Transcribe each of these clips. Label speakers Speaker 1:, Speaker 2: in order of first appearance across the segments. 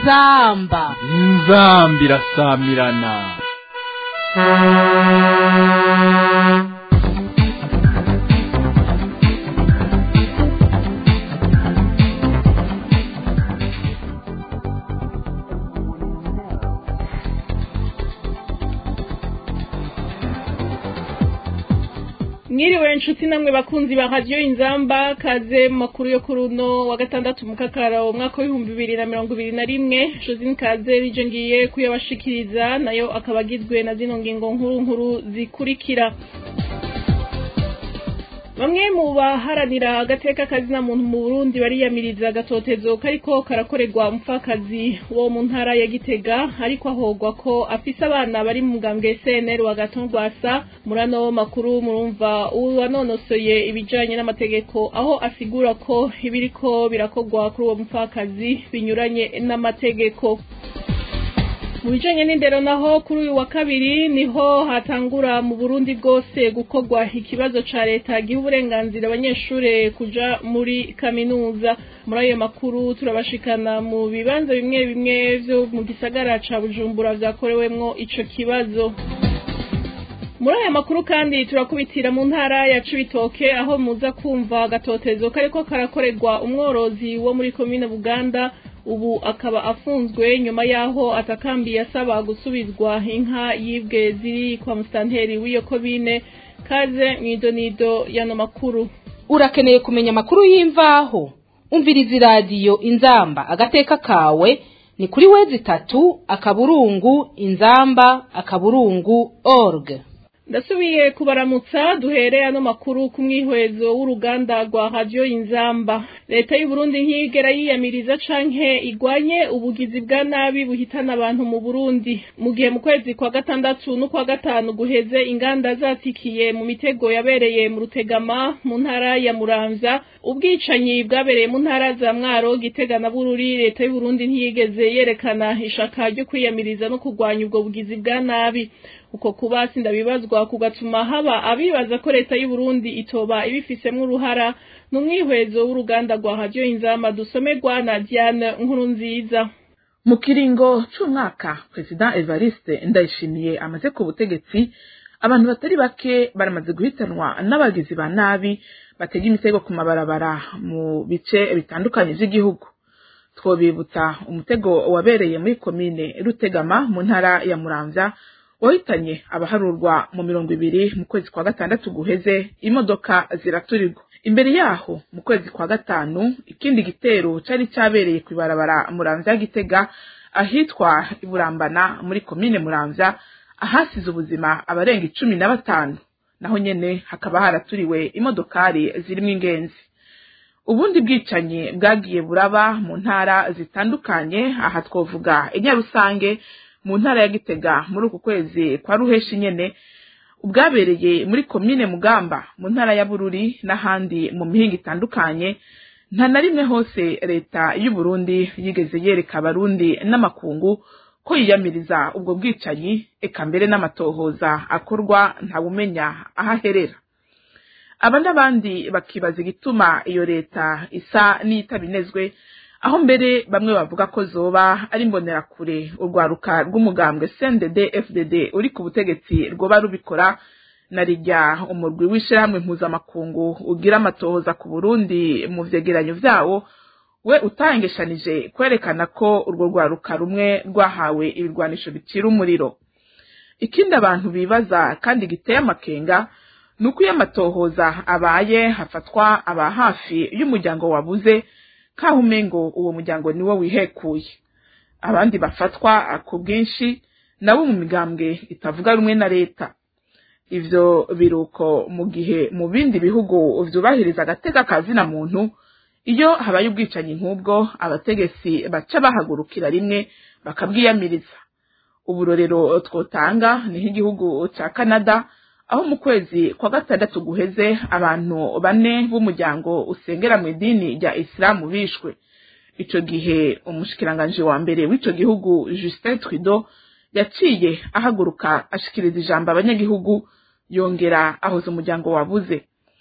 Speaker 1: inzamba
Speaker 2: inzamba irasamirana
Speaker 3: mwiriwe inshuti namwe bakunzi ba radiyo inzamba kaze mu makuru yo kuri uno wa gatandatu mu kakaro umwaka w'ibihumbi bibiri na mirongo ibiri na rimwe josine kaze rije ngiye kuyabashikiriza nayo akaba agizwe na zino ngingo nkuru nkuru zikurikira bamwe mu baharanira agateka kazina muntu mu burundi bariyamiriza agatotezo kariko karakorerwa umupfakazi wo mu ntara ya gitega ariko ahogwa ko afise abana bari mu mugambwe cnr wa gatongwasa muri ano makuru murumva uwanonosoye ibijanye n'amategeko aho asigura ko ibiriko birakorwa kuri uwo mupfakazi binyuranye n'amategeko mu bijanye n'indero naho kuri uyu wa kabiri niho hatangura mu burundi bwose gukorwa ikibazo ca leta giha uburenganzira abanyeshure kuja muri kaminuza muri ayo makuru turabashikana mu bibanza bimwe bimwe vyo mu gisagara ca bujumbura vyakorewemwo ico kibazo muri aya makuru kandi turakubitira mu ntara ya cibitoke aho muza kumva agatotezo kariko karakorerwa umworozi wo muri komine buganda ubu akaba afunzwe nyuma yaho atakambiye asaba gusubizwa inka yibwe ziri kwa musitanteri w'iyo komine kaze mwidonido y'ano makuru
Speaker 1: urakeneye kumenya amakuru y'imvaho umviriza iradiyo inzamba agateka kawe ni kuri wezi itatu akaburungu inzamba akaburungu org
Speaker 3: ndasubiye kubaramutsa duhere ano makuru ku mwihwezo w'uruganda rwa radiyo inzamba leta y'uburundi ntiyigera yiyamiriza canke igwanye ubugizi bwa nabi buhitana abantu mu burundi mu gihe mu kwezi kwa gatandatu n'ukwa gatanu guheze inganda zatikiye mu mitego yabereye mu rutegama mu ntara ya muramvya ubwicanyi bwabereye mu ntara za mwaro gitega na bururi leta y'uburundi ntiyigeze yerekana ishaka ryo kwiyamiriza no kurwanya ubwo bugizi bwa nabi uko kuba sindabibazwa kugatuma haba abibaza ko leta y'u Burundi itoba ibifisemwo uruhara ni umwihwezo w'uruganda rwa radiyo inzamba dusomerwa na Diane nkuru nziza
Speaker 4: mu kiringo c'umwaka perezida evariste ndayishimiye amaze ku butegetsi abantu batari bake baramaze guhitanwa n'abagizi ba nabi batega imitego ku mabarabara mu bice bitandukanye vy'igihugu twobibutsa umutego wabereye muri komine rutegama mu ntara ya muramvya wahitanye abaharurwa mu mirongo ibiri mu kwezi kwa gatandatu guheze imodoka ziraturirwa imbere yaho mu kwezi kwa gatanu ikindi gitero cari cabereye kw'ibarabara muramvya gitega ahitwa iburambana muri komine muramvya ahasize ubuzima abarenga icumi na batanu naho nyene hakaba haraturiwe imodokari zirimwo ingenzi ubundi bwicanyi bwagiye buraba mu ntara zitandukanye aha twovuga inyarusange mu ntara ya gitega muri uku kwezi kwa ruheshi nyene ubwabereye muri komine mugamba mu ntara ya bururi n'ahandi mu mihinga itandukanye nta na rimwe hose leta y'u Burundi yigeze yereka abarundi n'amakungu ko yiyamiriza ubwo bwicanyi eka mbere n'amatohoza akorwa ntawumenya aho aherera aba n'abandi bakibaza igituma iyo leta isa n'iyitabinezwe aho mbere bamwe bavuga ko zoba ari imbonerakure urwaruka rw'umugambwe CNDD FDD uri ku butegetsi rwoba rubikora na rijya umurwi w'ishirahamwe mpuzamakungu ugira amatohoza ku Burundi mu vyegeranyo vyawo we utangeshanije kwerekana ko urwo rwaruka rumwe rwahawe ibirwanisho bicira umuriro ikindi abantu bibaza kandi giteye amakenga ni uko iyo amatohoza abaye hafatwa aba hafi y'umuryango wabuze kaho umengo uwo muryango niwo wihekuye abandi bafatwa ku bwinshi nabo mu migambwe itavuga rumwe na leta ivyo biruko mu gihe mu bindi bihugu vyubahiriza agateka kazina muntu iyo habaye ubwicanyi nk'ubwo abategetsi baca bahagurukira rimwe bakabwiyamiriza uburorero twotanga ni nk'igihugu ca Canada aho mu kwezi kwa gatandatu guheze abantu bane b'umuryango usengera mu idini rya isilamu bishwe ico gihe umushikiranganji wa mbere w'ico gihugu Justin Trudeau yaciye ahaguruka ashikiriza ijambo abanyagihugu yongera ahoza umuryango wabuze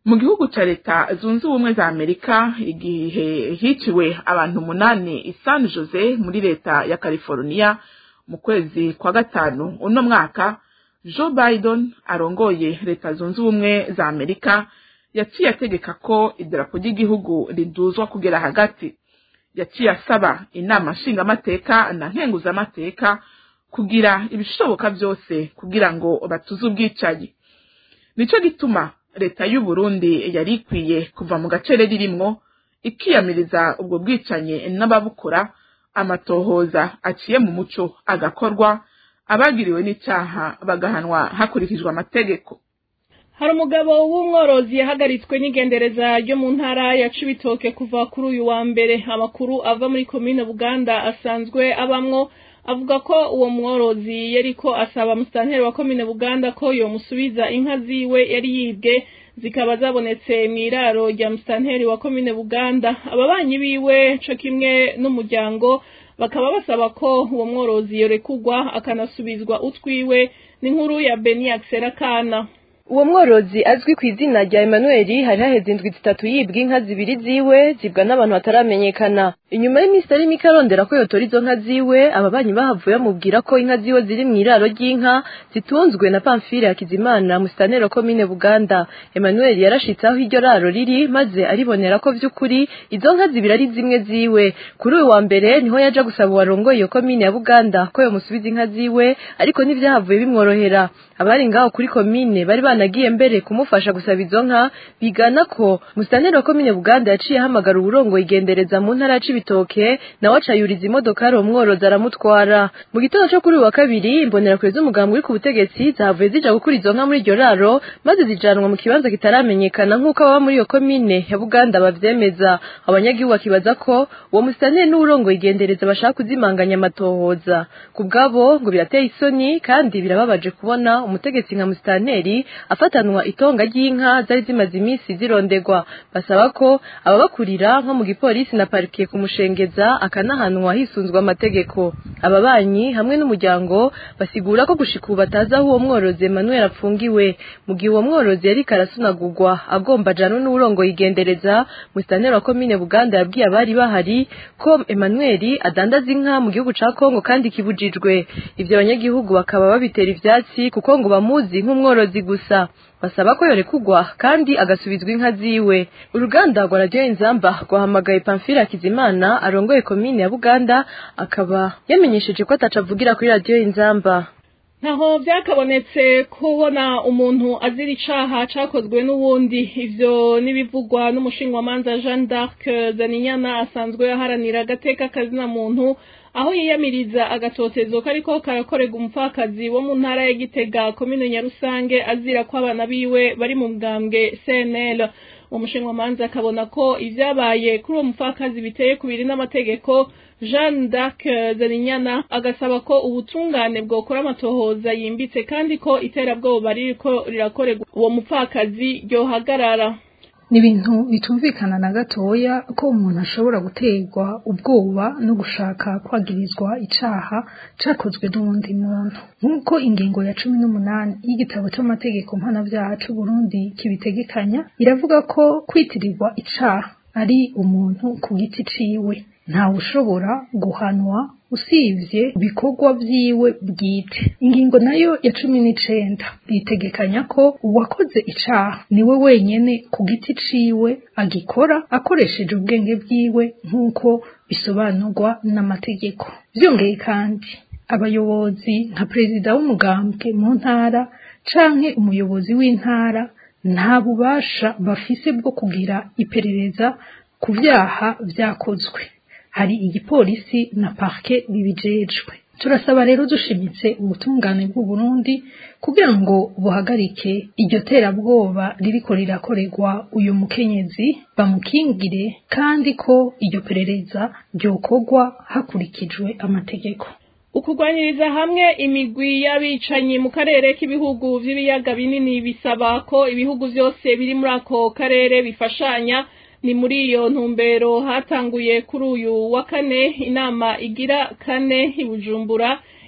Speaker 4: mu gihugu ca leta zunze ubumwe za amerika igihe hiciwe abantu umunani i san jose muri leta ya california mu kwezi kwa gatanu uno mwaka joe biden arongoye leta zunze ubumwe za amerika yaciye ategeka ko idarapo ry'igihugu riduzwa kugera hagati yaciye asaba inama nshingamateka na nkenguzamateka kugira ibishoboka byose kugira ngo batuze ubwicanyi nico gituma leta y'u Burundi yari ikwiye kuva mu gacere ririmwo ikiyamiriza ubwo bwicanyi n'ababukora amatohoza aciye mu muco agakorwa abagiriwe n'icyaha bagahanwa hakurikijwe amategeko
Speaker 3: hari umugabo w'umworozi yahagaritswe n'igendereza ryo mu ntara ya Cibitoke kuva kuri uyu wa mbere amakuru ava muri komine Buganda asanzwe abamwo avuga ko uwo mworozi yariko asaba musitanteri wa komine Buganda ko yomusubiza inka ziwe yari yibwe zikaba zabonetse mu iraro rya musitanteri wa komine Buganda ababanyi biwe co kimwe n'umuryango bakaba basaba ko uwo mworozi yorekugwa akanasubizwa utwiwe n'inkuru ya Beni Akserakana
Speaker 5: uwo mworozi azwi ku izina rya Emmanuel hari haheze indwi zitatu yibwa inka zibiri ziwe zibwa n'abantu bataramenyekana inyuma y'iminsi ari mike arondera ko yotora izo nka ziwe ababanyi bahavuye bamubwira ko inka ziwe ziri mu iraro ry'inka zitunzwe na Pamphile Hakizimana musitanero komine Buganda Emmanuel yarashitse aho iryo raro riri maze aribonera ko vy'ukuri izo nka zibiri ari zimwe ziwe kuri uyu wa mbere niho yaja gusaba uwarongoye iyo komine ya Buganda ko yomusubiza inka ziwe ariko ntivyahavuye bimworohera abari ngaho kuri komine bari banagiye mbere kumufasha gusaba izo nka bigana ko musitanteri wa komine Buganda yaciye ahamagara uburongo igendereza mu ntara ya Cibitoke nawe acayuriza imodokari uwo mworozi aramutwara mu gitondo cyo kuri uyu wa kabiri imbonerakure z'umugambi uri ku butegetsi zavuye zija gukura izo nka muri iryo raro maze zijanwa mu kibanza kitaramenyekana nk'uko ababa muri iyo komine ya Buganda bavyemeza abanyagihugu bakibaza ko uwo musitanteri n'uburongo igendereza bashaka kuzimanganya amatohoza ku bwabo ngo birateye isoni kandi birababaje kubona umutegetsi nka musitanteri afatanwa itonga ry'inka zari zimaze iminsi zirondegwa basaba ko ababakurira nko mu gipolisi na parike kumushengeza akanahanwa hisunzwe amategeko ababanyi hamwe n'umuryango basigura ko gushika ubu batazi aho uwo mworozi Emmanuel apfungiwe mu gihe uwo mworozi yari karasunagurwa agomba ajanwe n'uburongo yigendereza musitanteri wa komine Buganda yabwiye abari bahari ko Emmanuel adandaza inka mu gihugu ca Kongo kandi kibujijwe ivyo abanyagihugu bakaba babitera ivyatsi kuko ngo bamuzi nk'umworozi gusa basaba ko yorekugwa kandi agasubizwa inka ziwe uruganda rwa radiyo inzamba rwahamagaye pamfile hakizimana arongoye komine ya buganda akaba yamenyesheje ko atacavugira kuri radiyo inzamba
Speaker 3: ntaho byakabonetse kubona umuntu azira icaha cakozwe n'uwundi ivyo n'ibivugwa n'umushinwamanza Jeanne d'Arc Zaninyana asanzwe aharanira agateka kazina muntu aho yiyamiriza agatotezo kariko karakorerwa umupfakazi wo mu ntara ya Gitega komine Nyarusange azira ko abana biwe bari mu bwambwe CNL umushinwamanza akabona ko ivyabaye kuri uwo mupfakazi biteye kubiri n'amategeko Jeanne d'Arc Zaninyana agasaba ko ubutungane bwokora amatohoza yimbitse kandi ko iterabwoba ririko rirakorerwa uwo mupfakazi ryohagarara
Speaker 6: ni ibintu bitumvikana na gatoya ko umuntu ashobora guterwa ubwoba no gushaka kwagirizwa icaha cakozwe n'uwundi muntu nk'uko ingingo ya cumi n'umunani y'igitabo c'amategeko mpanavyaha c'uburundi kibitegekanya iravuga ko kwitirirwa icaha ari umuntu ku giti ciwe ntawe ushobora guhanwa usibye ibikorwa vyiwe bwite ingingo nayo ya cumi n'icenda ritegekanya ko uwakoze icaha niwe wenyene ku giti ciwe agikora akoresheje ubwenge bwiwe nk'uko bisobanurwa n'amategeko vyongeye kandi abayobozi nka perezida w'umugambwe mu ntara canke umuyobozi w'intara nta bubasha bafise bwo kugira iperereza ku vyaha vyakozwe hari igipolisi na parke bibijejwe turasaba rero dushimitse ubutungane bw'u Burundi kugira ngo buhagarike iryo terabwoba ririko rirakorerwa uyu mukenyezi bamukingire kandi ko iryo perereza ryokorwa hakurikijwe amategeko
Speaker 3: ukugwanyiriza hamwe imigwi y'abicanyi mu karere k'ibihugu vy'ibiyaga binini bisaba ko ibihugu vyose biri muri ako karere bifashanya ni muri iyo ntumbero hatanguye kuri uyu wa kane inama igira kane i Bujumbura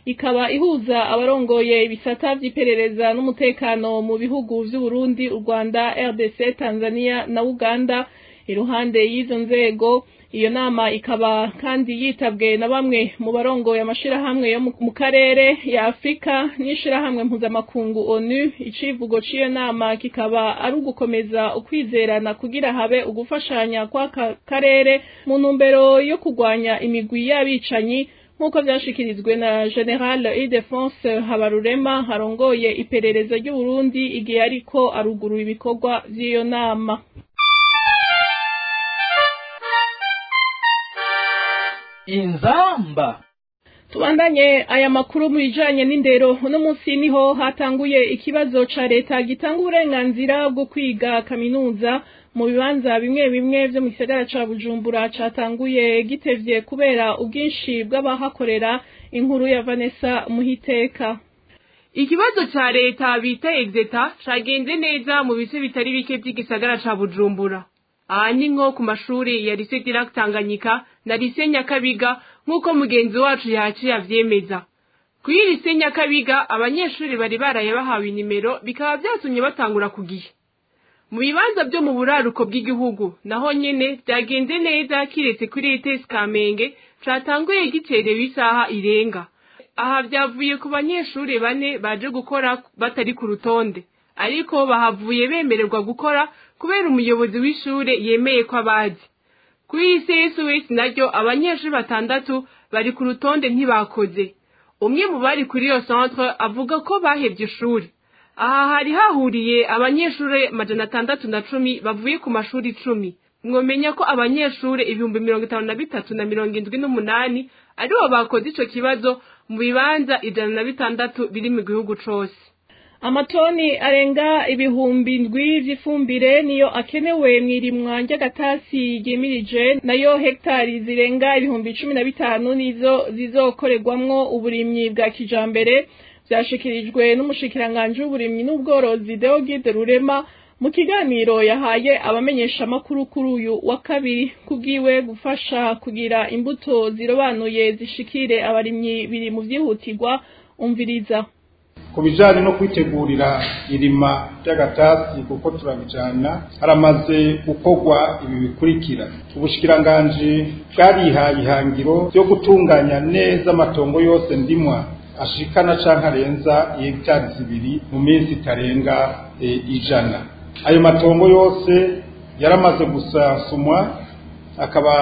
Speaker 3: ikaba ihuza abarongoye ibisata vy'iperereza n'umutekano mu bihugu vy'Uburundi, u Rwanda, RDC, Tanzania na Uganda. Iruhande y'izo nzego iyo nama ikaba kandi yitabwe na bamwe mu barongoye amashirahamwe yo mu karere ya Afrika n'ishirahamwe mpuzamakungu ONU icivugo c'iyo nama kikaba ari ugukomeza ukwizerana kugira habe ugufashanya kw'aka karere mu ntumbero yo kurwanya imigwi y'abicanyi nk'uko vyashikirizwe na General Ildefonse Habarurema harongoye iperereza ry'Uburundi igihe ariko arugurura ibikorwa vy'iyo nama
Speaker 2: inzamba
Speaker 3: tubandanye aya makuru mu bijanye n'indero uno munsi niho hatanguye ikibazo ca leta gitanga uburenganzira bwo kwiga kaminuza mu bibanza bimwe bimwe vyo mu gisagara ca bujumbura catanguye gitevye kubera ubwinshi bw'abahakorera inkuru ya vanessa muhiteka
Speaker 7: ikibazo ca leta bita exeta cagenze neza mu bice bitari bike vy'igisagara ca bujumbura aha ni nko ku mashuri ya lise Dirac Tanganyika na lise Nyakabiga nk'uko mugenzi wacu yaciye avyemeza kuri lise Nyakabiga abanyeshuri bari baraye bahawe inimero bikaba vyatumye batangura ku gihe mu bibanza vyo mu buraruko bw'igihugu naho nyene vyagenze neza kiretse kuri ETS Kamenge catanguye gicerewe isaha irenga aha vyavuye ku banyeshuri bane baje gukora batari ku rutonde ariko bahavuye bemererwa gukora kubera umuyobozi w'ishure yemeye ko abazi kuri CSOS naryo abanyeshuri batandatu bari ku rutonde ntibakoze umwe mu bari kuri iyo centre avuga ko bahevye ishuri aha hari hahuriye abanyeshuri majana atandatu na cumi bavuye ku mashuri icumi mwomenya ko abanyeshuri ibihumbi mirongo itanu na bitatu na mirongo indwi n'umunani aribo bakoze ico kibazo mu bibanza ijana na bitandatu biri mu gihugu cose
Speaker 3: amatoni arenga ibihumbi ndwi vy'ifumbire niyo akenewe mw'irimwa ry'agatasi ryimirije nayo hektari zirenga ibihumbi cumi na bitanu nizo zizokorerwamwo uburimyi bwa kijambere vyashikirijwe n'umushikiranganji w'uburimyi n'ubworozi Deogide Rurema mu kiganiro yahaye abamenyeshamakuru kuri uyu wa kabiri kubwiwe gufasha kugira imbuto zirobanuye zishikire abarimyi biri mu vyihutirwa umviriza
Speaker 8: ku bijyanye no kwitegurira irima ry'agatasi kuko turabijyana haramaze gukorwa ibi bikurikira ubushikiranganji bwarihaye ihangiro ryo gutunganya neza amatongo yose ndimwa ashikana cyangwa arenza hegitari zibiri mu minsi itarenga ijana ayo matongo yose yaramaze gusasumwa akaba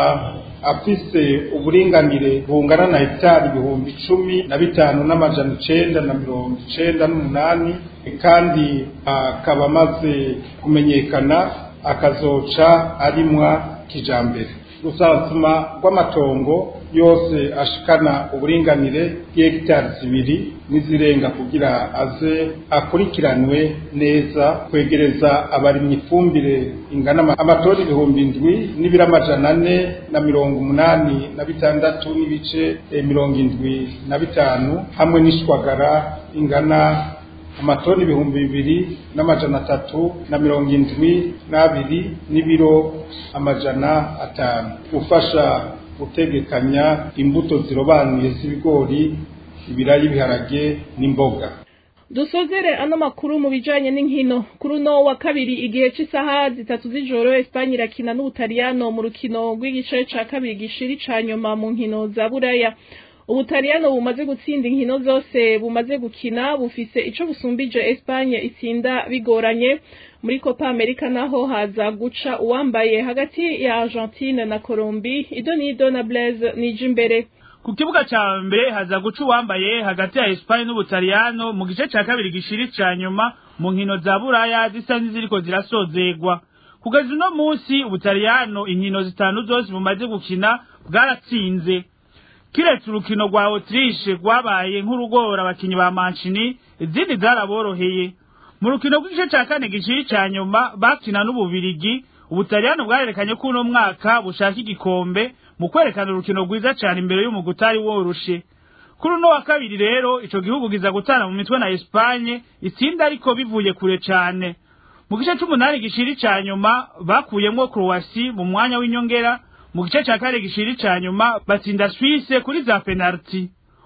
Speaker 8: afise uburinganire bungana na hegitari ibihumbi cumi na bitanu n'amajana icenda na mirongo icenda n'umunani kandi akaba amaze kumenyekana akazoca arimwa kijambere rusasuma rw'amatongo yose ashikana uburinganire bw'hegitari zibiri n'izirenga kugira aze akurikiranwe neza kwegereza abarimyi ifumbire ingana amatoni ibihumbi indwi n'ibiro amajana ane na mirongo umunani na bitandatu n'ibice mirongo indwi na bitanu hamwe n'ishwagara ingana amatoni ibihumbi bibiri n'amajana atatu na mirongo indwi n'abiri n'ibiro amajana atanu gufasha gutegekanya imbuto zirobanuye z'ibigori ibirayi ibiharage n'imboga
Speaker 3: dusozere ano makuru mu bijanye n'inkino kuri uno wa kabiri igihe c'isaha zitatu z'ijoro Espanye irakina n'Ubutaliyano mu rukino rw'igice ca kabiri gishiri ca nyuma mu nkino za Buraya Ubutaliyano bumaze gutsinda inkino zose bumaze gukina bufise ico busumbije Espanye itsinda bigoranye muri Copa America naho haza guca uwambaye hagati ya Argentine na Colombie idonido na Blaise Nijimbere
Speaker 9: ku kibuga ca mbere haza guca uwambaye hagati ya Espagne n'Ubutaliyano mu gice ca kabiri gishiri ca nyuma mu nkino za Buraya zisa n'iziriko zirasozegwa kugeza uno munsi Ubutaliyano inkino zitanu zose bumaze gukina bwaratsinze kiretse urukino rwa Autriche rwabaye nk'urugora abakinyi ba Mancini izindi zaraboroheye mu rukino rw'igice ca kane giciri ca nyuma bakina n'ububirigi ubutaliyano bwarerekanye ko uno mwaka bushaka igikombe mu kwerekana urukino rwiza cane imbere y'umugwi utari woroshe kuri uno wa kabiri rero ico gihugu giza gutana mu mitwe na Espagne itsinda ariko bivuye kure cane mu gice c'umunani gishiri ca nyuma bakuyemwo Croatie mu mwanya w'inyongera mu gice ca kane gishiri ca nyuma batsinda Suisse kuri za penalty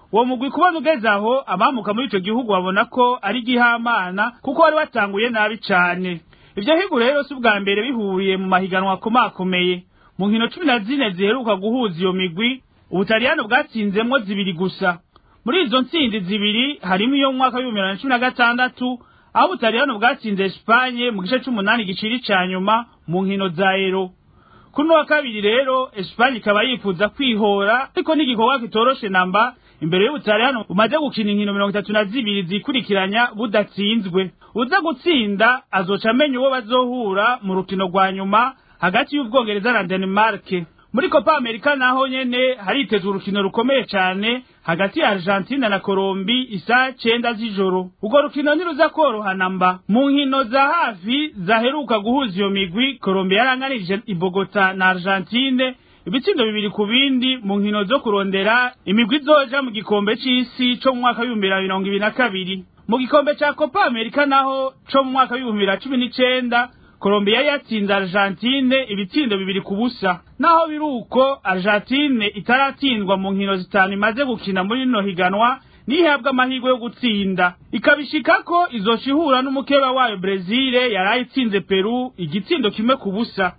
Speaker 9: uwo mugwi kubona ugeze aho abamuka muri ico gihugu babona ko ari gihamana kuko wari watanguye nabi cane ivyo higo rero si ubwa mbere bihuriye mu mahiganwa akomakomeye mu nkino cumi na zine ziheruka guhuza iyo migwi ubutaliyano bwatsinzemwo zibiri gusa muri izo ntsinzi zibiri harimo iyo mu mwaka w'ibihumbi bibiri na cumi na gatandatu aho ubutaliyano bwatsinze esipanye mu gice c'umunani giciri ca nyuma mu nkino za ero kuri wa kabiri rero esipanye ikaba yifuza kwihora ariko n'igikorwa kitoroshe namba imbere y'ubutaliyano bumaze gukina inkino mirongo itatu na zibiri zikurikiranya budatsinzwe uza gutsinda azoca amenya uwo bazohura mu rukino rwa nyuma hagati y'ubwongereza na denmark muri copa america naho nyene haritezwe urukino rukomeye cane hagati ya argentina na colombi isa cenda z'ijoro urwo rukino ntiruza korohana mba mu nkino za hafi zaheruka guhuza iyo migwi colombi yaranganirije ibogota na argentine ibitsindo bibiri ku bindi mu nkino zo kurondera imigwi izoja mu gikombe c'isi co mu mwaka w'ibihumbi bibiri na mirongo ibiri na kabiri mu gikombe ca copa america naho co mu mwaka w'ibihumbi bibiri na cumi n'icenda Colombia yatsinze Argentine ibitsindo bibiri ku busa naho biri uko Argentine itaratsindwa mu nkino zitanu imaze gukina muri rino higanwa nihabwa amahirwe yo gutsinda ikabishika ko izoca ihura n'umukeba wayo Brezil yari itsinze Peru igitsindo kimwe ku busa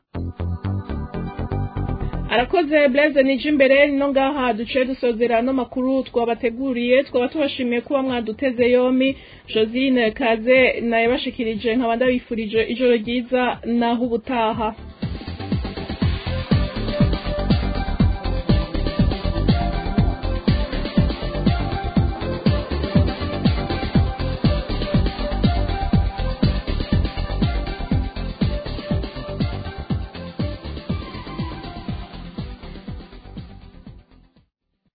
Speaker 3: arakoze blaise nije imbere no ngaha duciye dusozera no makuru twabateguriye twaba tubashimiye kuba mwaduteze yomi josine kaze nayabashikirije nkaba ndabifurije ijoro ryiza naho ubutaha